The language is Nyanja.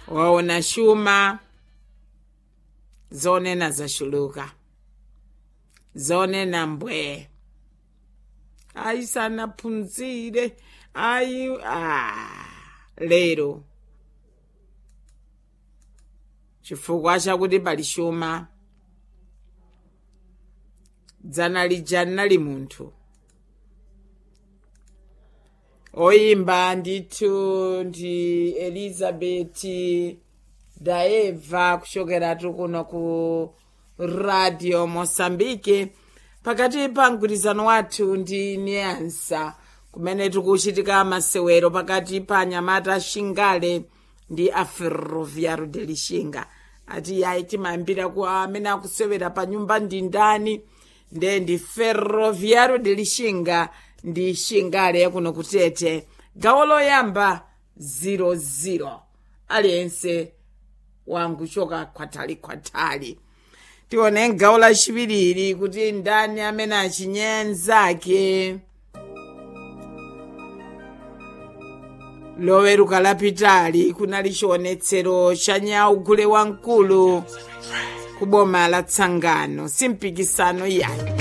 waona shuma zonena zashuluka zonena mbwe ayi sanaphunzire ayi ah, lero chifukwa chakuti pali shuma dzana lija linali munthu oyimba ndithu ndi elizabeti daeva kuchokeratu kuno ku radio mosambike pakati pa mgwirizano wathu ndi niansa kumene tikuchitika masewero pakati pa anyamata shingale ndi a ferroviario de lixinga ati yayi timayambira ku amene akusewera pa nyumba ndi ndani nde ndi ferroviario de lixinga ndi shingale kuno kutete gawo loyamba 00 aliyense wanguchoka khwatali khwatali tione gawo lachiwiri kuti ndani amene achinyenzake loweruka lapitali kunali chionetsero cha nyaugule wamkulu ku boma la tsangano simpikisano yayi